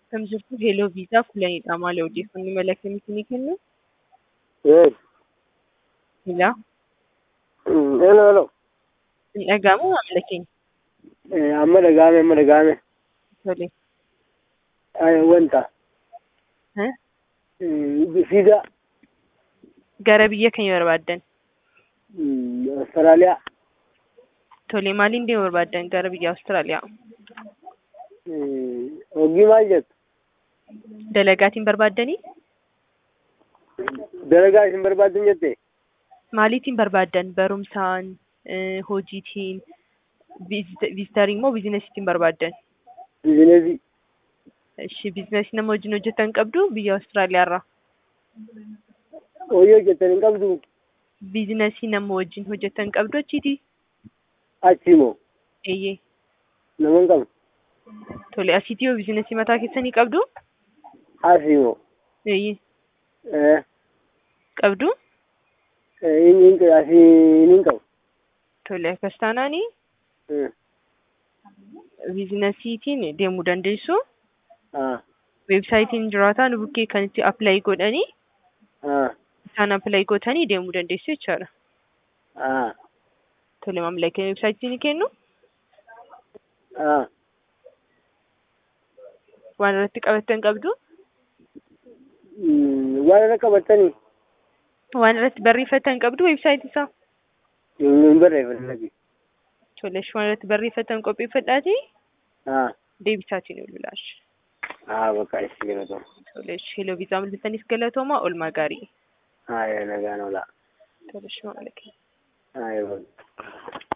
Akkam jirtu Heloo Viizaaf kulanidha. Maali odeeffannoo mala akkamiitiin ni kennu? Yes. Ilaa, Mm, Hello, hello. hin dhaga'amu maamila keenya. Eh, amma dhaga'ame, amma dhaga'ame. Tole. Ay, wanta. Eh? Mm, Fiida. Gara biyya keenya barbaaddan. Mm, Austraaliyaa. Tole, maaliin deemuu barbaaddan gara biyya Awustiraaliyaa? Mm, Hojii maal jettu? Dalagaatiin barbaaddanii? Dalagaa isin barbaaddan jette? Maaliitiin barbaaddan? Barumsaan, eh, hojiitiin, viizitariin moo biizinesiitiin barbaaddan? Bizineesii. Ishi biizinesii nama wajjin hojjetan qabdu biyya Awustiraaliyaarraa. Hojii hojjettan hin qabdu? Biizinesii nama wajjin hojjetan qabdu achiiti? Achi moo? Eeyyee. Nama hin qabu? Tole, asiitii yoo biizinesii mataa keessanii qabdu? Asii moo? Eeyyee. Eh, Qabdu? eh, hin hin asii hin qabu. Tole, akkas taanaanii Eh, biizinesiitiin deemuu dandeessu. ah, Weebsaayitiin jiraataa nu bukkee kan itti appilaayi godhanii ah, isaan appilaayi gootanii deemuu dandeessu jechaadha. ah, Tole, maamila keenya weebsaayitii ni kennu. ah. Waan irratti qabattan qabdu. Mm, Waan irra qabattanii? Waan irratti barreeffatan qabdu weebsaayitii isaa. Hin barreeffatan. Tole, waan irratti barreeffatan qopheeffadhaatii Ah, deebisaatiin ol bilaash. ah, bakka isin galatoomaa. Tole, heloo viizaa mul'isaniif galatoomaa oolmaa gaarii. Ah, nagaan oolaa. Tole, maamila keenya. Ah, yoo.